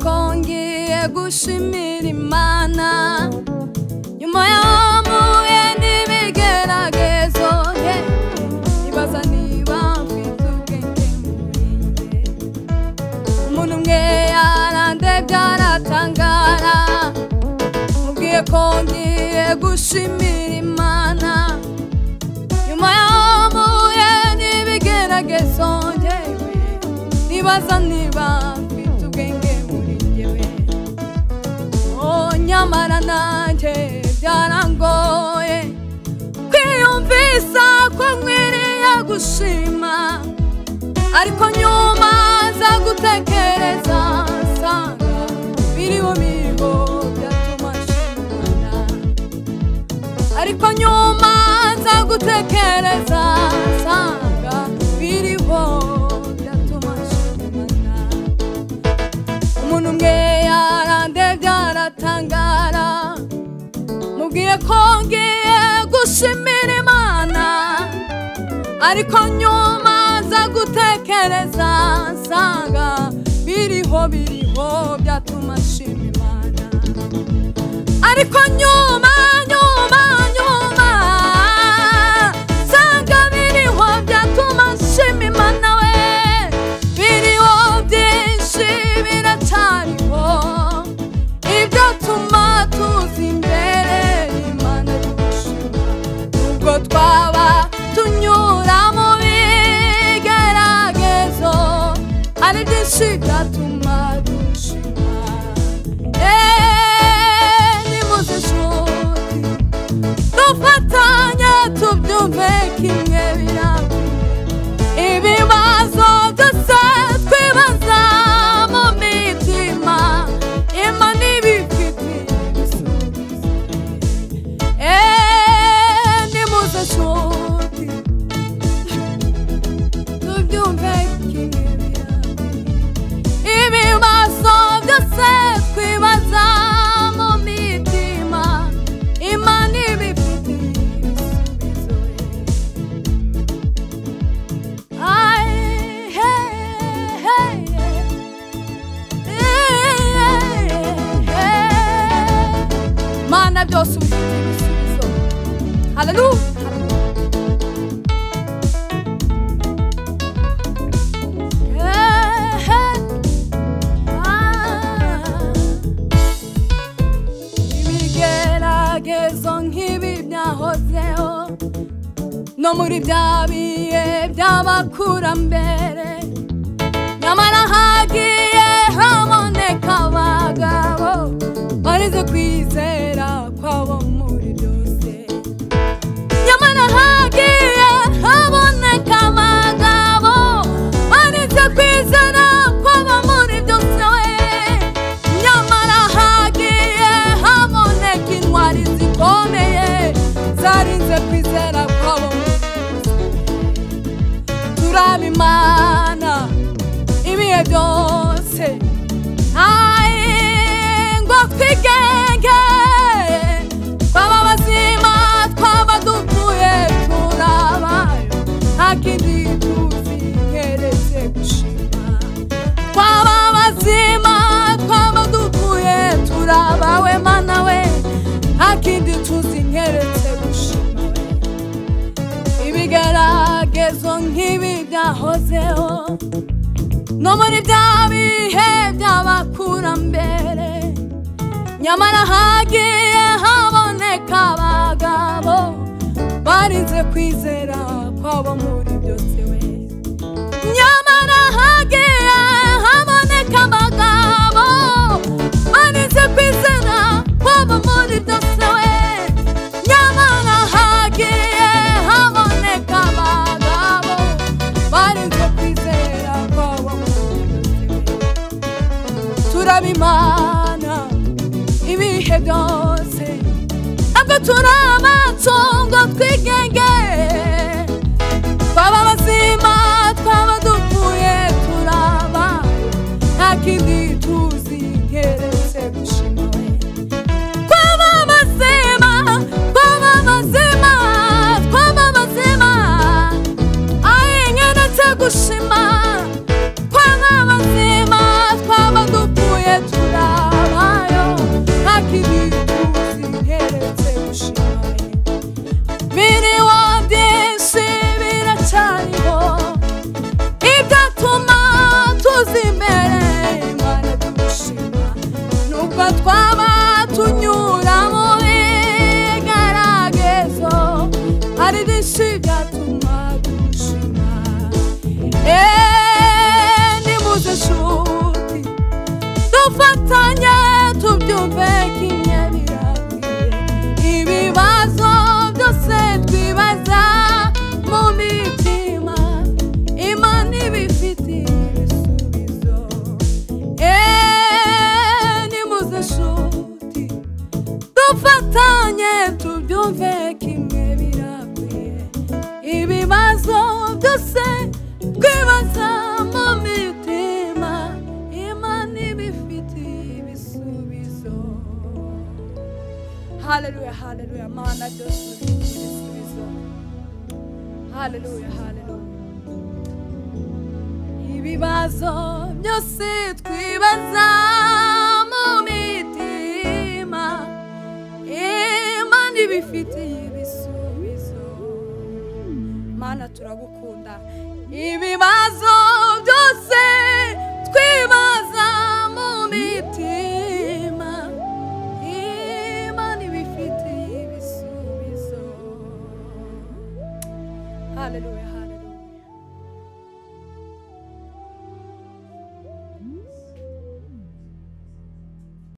kongeye gushimira imana nyuma yamuye n'ibigeragezo ye ibaza niba mfite ubwenge muriye umuntu umwe yarandebye aratangara mubwiye kongeye gushimira imana nyuma yamuye n'ibigeragezo yewe nibaza niba mfite ubwenge muri njyewe oh nyamara nanjye byarangoye kwiyumvisa ko nkwiriye gushima ariko nyuma nza gutekereza nsanga biriho biriho byatuma nshimana ariko nyuma nza gutekereza nsanga biriho byatuma nshimana umuntu umwe yarandebye aratangara mubwiye ko ngiye gushimira imana ariko nyuma nza gutekereza nsanga biriho biriho byatuma nshima imana ariko nyuma nyuma nyuma nsanga biriho byatuma nshima imana we biriho byinshi biracariho ibyatuma tuza imbere imana dushima ubwo twaba tunyura mu bigeragezo ari byinshi byatuma dushima Eni muzishoti Dufatanye tubyumve kimwe birakwiye Ibibazo byose twibaza mu mitima Imana ibifitiye ibisubizo Eni muzishoti Tubyumve kimwe birakwiye ibibazo byose twibaza mu mitima imana ibifitiye ibisubizo Aye, hey, hey, hey. Hey, hey. mana byose ubifitiye ibisubizo haleluya Hey, hey. ibigeragezo nk'ibi byahozeho no muri bya bihe by'abakurambere nyamara hagiye haboneka abagabo barize kwizera kwabo muri byose nyamara hagiye haboneka abagabo barize kwizera kwaba muri byose we nyamara hagiye haboneka intwari zikomeye zarinze kwizera kwaba muri byose turaba imana ibihe byose aye ngo twigenge twaba bazima twaba dupfuye turabayo nta kindi tuzi keretse gushima twaba bazima twaba dupfuye turabawe mana we nta kindi tuzi keretse gushima we ibigeragezo nk'ibi byahozeho no muri bya bihe by'abakurambere nyamara hagiye haboneka abagabo barinze kwizera kwabo muri byose we nyamara hagiye haboneka abagabo barinze kwizera kwabo muri byose we nyamara hagiye haboneka abagabo barinze kwizera kwabo muri byose we turabimana ibihe byose ntabwo turi amatungo twigenge twaba abazima twaba dupfuye turaba nta kindi tuzi keretse gushima we twaba abazima twaba abazima twaba abazima ayengeretse gushima twaba abazima twaba dupfuye bifitiye ibisubizo e nimuze shuti dufatanye tubyumve kimwe birakwiye ibibazo byose twibaza mu mitima imana ibifitiye ibisubizo haleluya haleluya mana byose bifitiye ibisubizo haleluya haleluya ibibazo byose twibaza mu mitima imana ibifitiye ibisubizo mana turagukunda ibibazo byose twibaza mu mitima imana ibifitiye ibisubizo haleluya haleluya